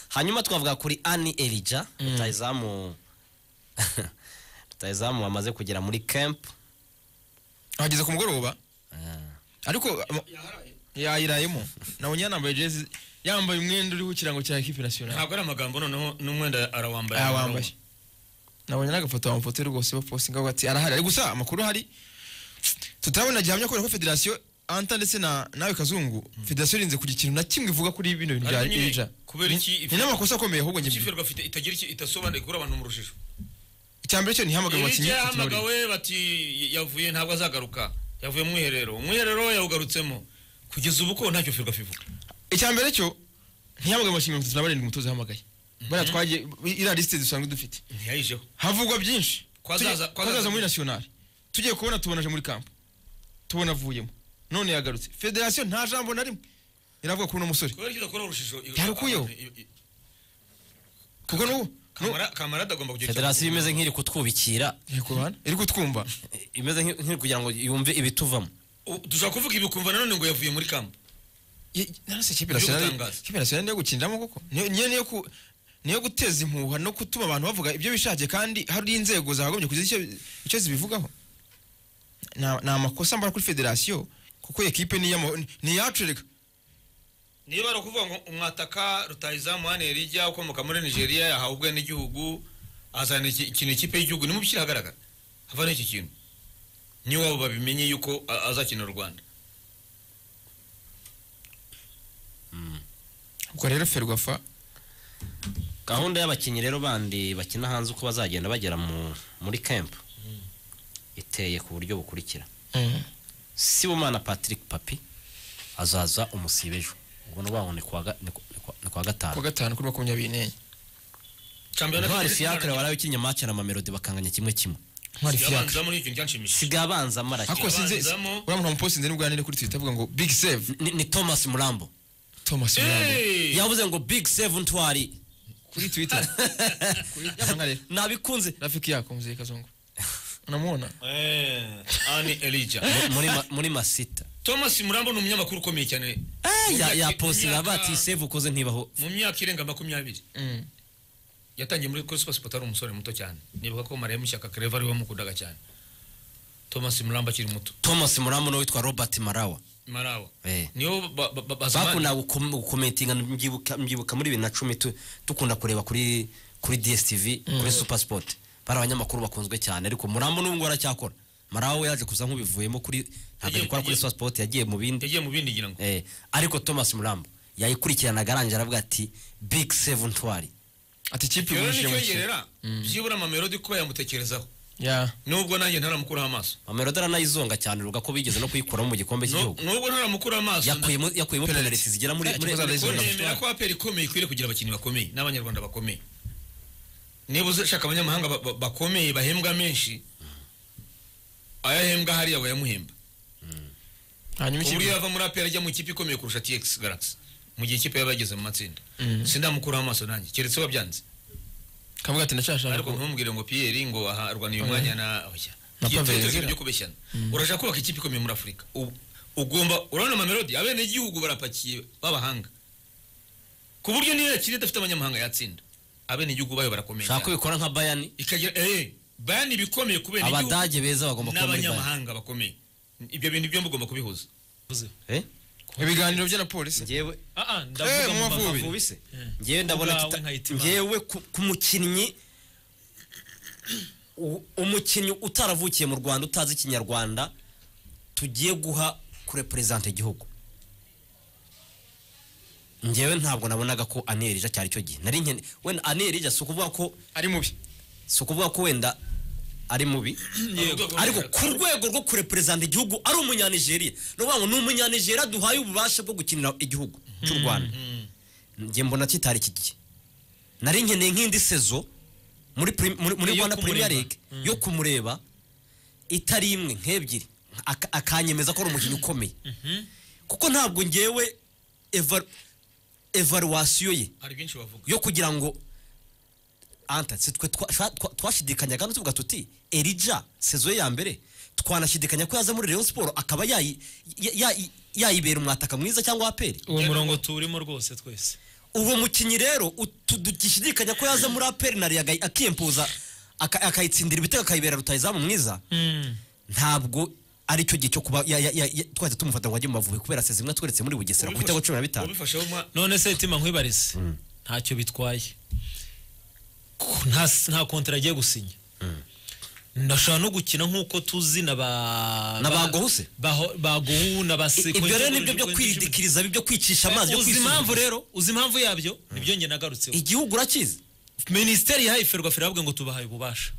hanyuma twavuga kuri ani erija rutayizamu rutayizamu wamaze kugera muri kempu ahageze ku mugoroba ariko ama- yayirayemo nabonye yanambaye jezi yambaye umwenda uriho ikirango cya ekipi nasiyonari ntabwo ari amagambo noneho n'umwenda arawambaye yawambaye nabonye n'agafoto amafoto ye rwose bapostinga bati arahari Ariko gusa amakuru ahari tutarabona gihamya kubera ko federasiyo anta ndetse na nawe kazungu federasiyo irinze kugira ikintu na kimwe ivuga kuri bino bintu bya Ariko nyine, irija kubera iki ni n'amakosa akomeye ahubwo njye ikipe rwafite itagira icyo itasobanuye kuri abantu mu rujijo icyambere cyo ntihamagaye iri abakinnyi ryahamagawe bati yavuye ntabwo azagaruka yavuye mu mwiherero umwiherero yawugarutsemo kugeza ubu ko ntacyo firwafi ivuga icyambere cyo ntihamagaye abakinnyi mirongo itatu na barindwi umutoza yahamagaye bariya twagiye iriya lisite dusanzwe dufite ntiyayijeho havugwa byinshi Kwa Tugiye- zaza- kwa kwa zaza- zaza muri nasiyonari tugiye kubona tubona aje muri kampo tubona avuyemo none yagarutse federasiyo nta jambo na rimwe iravuga kuri uno musore kubera icyo udakora urujijo Yarukuyeho. kuko n'ubu Kamara- kamara atagomba kugira federasiyo imeze nk'iri kutwubikira iri ku ruhande iri kutwumva imeze nk'i- nk'iri kugira ngo yumve ibituvamo U- dushobora kuvuga ibi ukumva nanone ngo yavuye muri kampo Ye- narose ikipe nasiyonari gutangaza. ikipe nasiyonari niyo gukiniramo koko niyo niyo- niyo ku niyo guteza impuha no gutuma abantu bavuga ibyo bishakiye kandi hari inzego zakagombye kugira icyo- icyo zibivugaho Na- ni amakosa mbara kuri federasiyo kuko iyi ekipe ni iy'ama- ni iyacu reka niba ari ukuvuga ngo umwataka rutayizamu hano rijya ukomoka muri nigeria yahawe ubwe n'igihugu azana iki- ikintu ikipe y'igihugu nimushyire ahagaragara havana iki kintu niwabo babimenye yuko a- azakina u rwanda ubwo rero ferwafa gahunda y'abakinnyi rero bandi bakina hanze uko bazagenda bagera mu- muri kempu iteye ku buryo bukurikira sibumana patrick papi azaza umusibe ejo ubwo ni ukuvuga ngo ni kuwa ga- ni ku- ni kuwa- ni kuwa kuwa gatanu gatanu kuri makumyabiri n'enye Champions intwari League- fiacre warabikinnye match na mamelodi bakanganya kimwe kimwe ntwari fiyaka Yabanzamo n'ibyo byanshimishije. sigaye abanza marake ariko sinzi Abanzamo. uriya muntu wamupostinze n'ubwanire kuri twitter avuga ngo big save ni, ni thomas murambo thomas Murambo. Hey! yavuze ngo big save ntwari kuri twitter kuri nkareba nabikunze rafiki yako muzeye kazungu unamubona Eh, Anne Elijah. Mu- muri, ma- muri masita Thomas Murambo ni umunyamakuru ukomeye cyane Eh, ya- Imyaka- yapostinga imyaka- bati save ukoze ntibaho mu myaka irenga makumyabiri Mm. yatangiye muri kuri sipasipota ari umusore muto cyane nibuka ko mariya mushyaka kereva ari we wamukundaga cyane thomas murambo akiri muto thomas murambo nawe witwa robert marawa marawa Eh. niyo ba- ba- ba- bazamani- bakundaga gukom- gukometinga mbyibuka mbyibuka muri bibiri na cumi tu- dukunda kureba kuri kuri dstv kuri super sport bari abanyamakuru bakunzwe cyane ariko murambo n'ubu ngubu aracyakora marawe yaje kuza nk'ubivuyemo kuri ntabwo Yagiye- agikora kuri yagiye- super sport yagiye mu bindi yagiye mu bindi ngira ngo Eh, ariko thomas murambo yayikurikiranaga arangije aravuga ati big seven twari ati ikipe rero igurishije nicyo mu kigo yerera byibura amamelodi kuba yamutekerezaho ya nubwo nanjye ntaramukuraho amaso mamelodi aranayizonga cyane ruga ko bigeze no kuyikuramo mu gikombe Nu- cy'igihugu nubwo ntaramukuraho amaso yakuyemo yakuyemo penaliti zigera muri muri Ikibazo muri arizo. corner. nemera ko aperi ikomeye ikwiriye kugira abakinnyi bakomeye n'abanyarwanda bakomeye niba ushaka abanyamahanga ba- ba- bakomeye bahembwa menshi ayahembwa hariya bayamuhemba hanyuma ku buryo ikipe yava muri aperi ajya mu ikipe ikomeye kurusha tx galaxy mu gihe ikipe yaba yageze mu matsinda sindamukuraho amaso nanjye keretse wabyanze kavuga ati ndashashaka ariko ko ntumubwire ngo pierre ngo aha arwaniye umwanya na oya Na Iyo Pavel tekereza Ezra. ibyo kubeshyana urashaka kubaka ikipe ikomeye muri afurika U- ugomba urabona amamelodi abenegihugu barapakiye b'abahanga ku buryo niyo yakina idafite abanyamahanga yatsinda abenegihugu bayo barakomeye ushaka cyane. kubikora nka bayani ikagira eh bayani ibikomeye kubera igihugu abadage beza bagomba kuba muri bayani n'abanyamahanga bakomeye ibyo bintu byombi ugomba kubihuza Eh? ibiganiro bya na polisi njyewe Ah, ah, Eh, ndavuga mu mu Mavubi. Mavubi. bise ngewe ndabona Ubwawe tuta- nkayitima. ngewe ku- ku mukinnyi u- umukinnyi utaravukiye mu rwanda utazi ikinyarwanda tugiye guha kureperezanta igihugu ngewe ntabwo nabonaga ko anirija cyari cyo gihe nari nkene wenda anirija si ukuvuga ko ari mubi si ukuvuga ko wenda ari mubi ariko ku rwego rwo kureperezanta igihugu ari umunyanigeriya ni ukuvuga ngo ni umunyanigeriya duhaye ububasha bwo gukinira igihugu cy'u rwanda njye mbona kitari iki gihe nari nkeneye nk'indi sezo muri prim- muri- muri Yo rwanda kumureba. premier league yo kumureba itari imwe nk'ebyiri Aka- akanyemeza ko ari umukinnyi ukomeye kuko ntabwo ngewe eva- evaluwasiyo ye hari byinshi bavuga yo kugira ngo anta si twe twa- sha- twa- twashidikanyaga hano tuvuga tuti erija sezo ye ya mbere twanashidikanya ko yaza muri Rayon Sport akaba yayi- ya- ya- yayibera umwataka mwiza cyangwa aperi uwo murongo tuwurimo rwose twese uwo mukinnyi rero utu- dugishidikanya ko yaza muri aperi na riyaga akiyempuza aka- akayitsindira ibitego akayibera rutayizamu mwiza ntabwo ari cyo gihe cyo kuba ya- ya- ya- ya- twahita tumufata ngo ajye mu mavubi kubera sezi imwe atweretse muri bugesera ku bitego cumi na bitanu ubifasheho mwa none se tima nkwibarize ntacyo bitwaye Ku- nta s- nta kontara agiye gusinya ndashobora no gukina nk'uko tuzi na ba Na ba ba- Gohuse? baho- ba Gohu na ba Seko- ibyo rero nibyo byo Eh, kwidikiriza byo kwicisha amazi byo uzi impamvu kwisuzuma rero uzi impamvu yabyo nibyo njye nagarutseho igihugu urakizi minisiteri yahaye ferwafa iravuga ngo tubahaye ububasha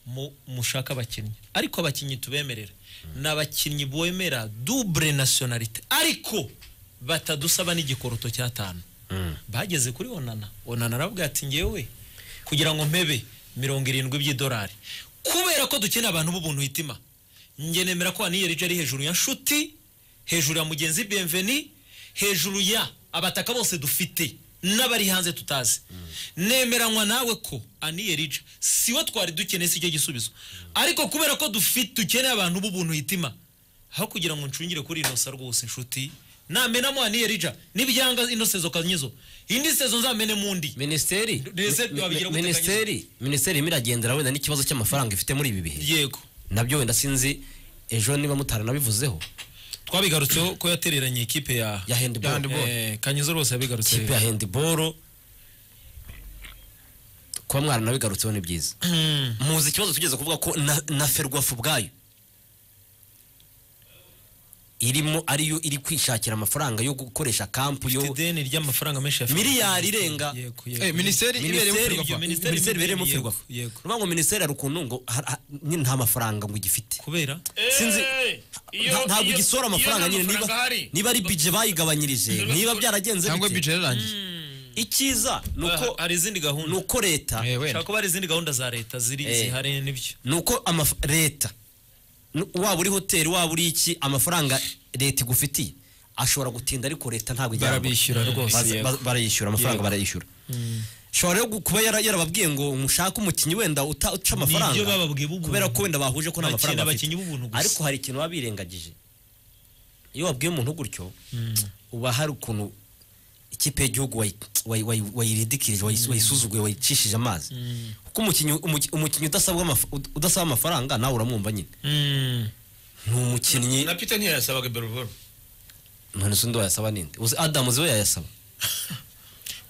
Mu- mushake abakinnyi ariko abakinnyi tubemerera ni abakinnyi bemera dubure nasiyonalite ariko batadusaba n'igikoroto cy'atanu bageze kuri onana onana aravuga ati ngewe kugira ngo mpebe mirongo irindwi by'idolari kubera ko dukeneye abantu b'ubuntu hitima njye nemera ko waniyeri ari hejuru ya nshuti hejuru ya mugenzi benveni hejuru ya abataka bose dufite n'abari hanze tutazi nemeranywa nawe ko aniye rica siwe twari dukeneye si cyo gisubizo ariko kubera ko dufite dukeneye abantu b'ubuntu hitima aho kugira ngo nshungire kuri inosa rwose nshuti namenamo aniye rica n'ibyanga ino sezo kanyizo indi sezo nzamene mundi minisiteri Minisiteri mi- mi- wabigira gute minisiteri minisiteri irimo iragendera wenda n'ikibazo cy'amafaranga ifite muri ibi bihe yego nabyo wenda sinzi ejo niba mutaranabivuzeho twabigarutseho ko yatereranye ikipe ya ya handball Eh, kanyizo rwose yabigarutse ikipe ya handball kuba mwaranabigarutseho ni byiza muzi ikibazo tugeze kuvuga ko na, na ferwafu ubwayo irimo ariyo iri kwishakira amafaranga yo gukoresha kampu yo ideni ry'amafaranga menshi ya Miliyari irenga. Yego, yego. Eh, minisiteri ibereyemo minisiteri ferwafa Minisiteri- minisiteri ibereyemo yego, ferwafu yego. ni ngo minisiteri hari ukuntu ngo ha- ha- nyine nta mafaranga ngo igifite kubera sinzi Eh, iyo- nta- ntabwo iyo- igisora iyo nta amafaranga nyine niba mafaranga ahari, niba ari bije bayigabanyirije niba byaragenze cyangwa bite bije yararangiye icyiza Ah, nuko hari izindi gahunda nuko leta Eh, wenda. ushobora kuba hari izindi gahunda za leta ziri Eh. zihari n'ibyo nuko amaf- leta nu- waba uri hoteli waba uri iki amafaranga leta igufitiye ashobora gutinda ariko leta ntabwo ijyana Barabishyura rwose, yego. barayishyura amafaranga barayishyura ushobora rero gu- kuba yara- yarababwiye ngo mushake umukinnyi wenda uta- uca Nibyo amafaranga bababwiye b'ubuntu. kubera ko wenda bahuje ko nta Bakina mafaranga abakinnyi bafite b'ubuntu gusa. ariko hari ikintu baba birengagije iyo wabwiye umuntu gutyo uba hari ukuntu ikipe y'igihugu wayi- wayi- wayi- wayiridikirije wayi- wayisuzuguye wayicishije amazi kuko umukinnyi umuki- umukinnyi udasabwa amaf- ud- udasaba amafaranga nawe uramwumva nyine ni umukinnyi na peter ntiyayasabaga beruvoro none se undi wayasaba ninde uzi adamu ziwe yayasaba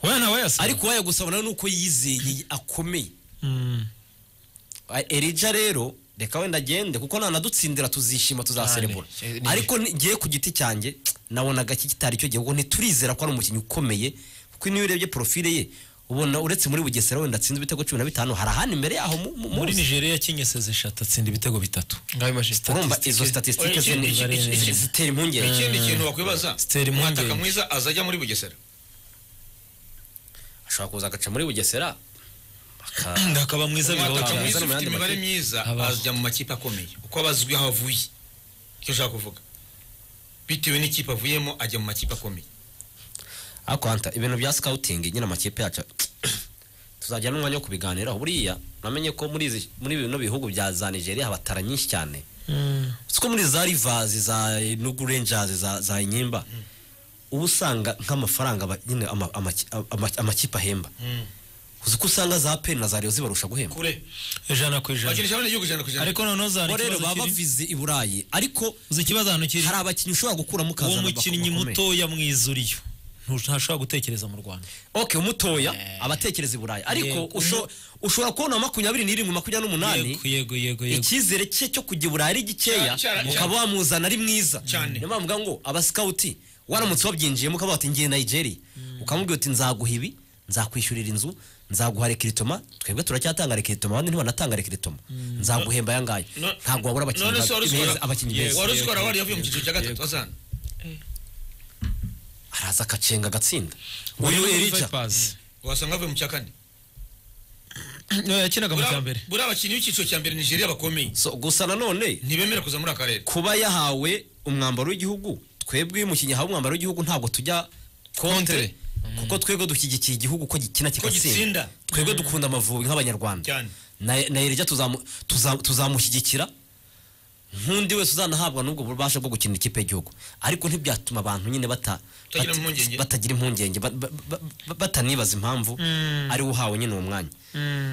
wowe ntawe yasaba ariko wayagusaba nawe nuko yizeye akomeye Mm. A- erija rero reka wenda agende kuko nanadutsindira tuzishima tuzaserebura Cyane. Eh, ni- ariko ngiye ku giti cyanjye nabonaga iki kitari cyo gihe kuko ntiturizera ko ari umukinnyi ukomeye kuko niyo urebye profile ye ubona uretse muri bugesera wenda atsinze ibitego cumi na bitanu hari ahandi imbere yaho mu- mu- muri munsi. nigeria yakinye seze eshatu atsinda ibitego bitatu ngaho imashini urumva izo statisitike Oya, iki- iki- iki- iki- zitera impungenge ikindi kintu wakwibaza Stella Impungenge. umwataka mwiza azajya muri bugesera ashobora kuza agaca muri bugesera aka- ndakaba mwiza umwataka bibaho mwiza Azana mu ufite yandi imibare makipe. myiza Abaho. azajya mu makipe akomeye uko aba azwi aho avuye icyo ushaka kuvuga bitewe n'ikipe avuyemo ajya mu makipe akomeye ariko hanta ibintu bya sikawutingi nyine amakipe yacu tuzajya n'umwanya wo kubiganiraho buriya namenye ko muri izi- muri bino bihugu bya za nigeria habatara nyinshi cyane si ko muri za rivazi za nugu renjazi za za nyimba uba usanga nk'amafaranga aba- nyine ama- amaki- ama- amakipe ahemba uzi ko usanga za peni na za riyo zibarusha guhemba kure ijana ku ijana bakinisha bane igihugu ijana ku ijana ariko noneho uzana bo rero ikibazo baba kiri bavize i burayi ariko uzi ikibazo hano kiri hari abakinnyi ushobora gukuramo uwo ukazana mukinnyi bakomeye. mutoya mwiza uriyo Ntu- ntashobora gutekereza mu rwanda okay umutoya abatekereza i burayi ariko Yego. usho- ushobora kubona makumyabiri n'irindwi makumyabiri n'umunani yego yego yego yego icyizere cye cyo kujya i burayi ari gikeya Cyane, cyane, mukaba wamuzana ari mwiza Cyane. niyo mpamvu mvuga ngo abasikawuti waramutse wabyinjiyemo ukaba wati ngiye nigeria ukamubwira uti nzaguha ibi nzakwishyurira inzu nzaguha rekiritoma twebwe turacyatanga rekiritoma abandi ntibanatanga rekiritoma nzaguhemba aya ngaya No- ntabwo wabura abakinnyi none se wari ba- uzikora- beza abakinnyi beza wari uzikora wari yavuye mu cyiciro cya gatatu azana araza akacenga agatsinda uyu erija wasanga avuye mu cya kane yakinaga mu cya mbere Buriya- buriya abakinnyi b'icyiciro cya mbere nigeria bakomeye So, gusa nanone ntibemera kuza muri akarere kuba yahawe umwambaro w'igihugu twebwe iyo umukinnyi ahawe umwambaro w'igihugu ntabwo tujya kontre Kontre. kuko twebwe dushyigikiye igihugu ko gikina ko kigatsinda gitsinda twebwe dukunda amavubi nk'abanyarwanda Cyane. na na Elijah tuzamu- tuza- tuzamushyigikira nk'undi wese uzanahabwa n'ubwo bubasha bwo gukina ikipe y'igihugu ariko ntibyatuma abantu nyine bata- Batagira bata- impungenge. batagira impungenge ba- ba- ba- ba- batanibaza impamvu ariwe uhawe nyine uwo mwanya Mm.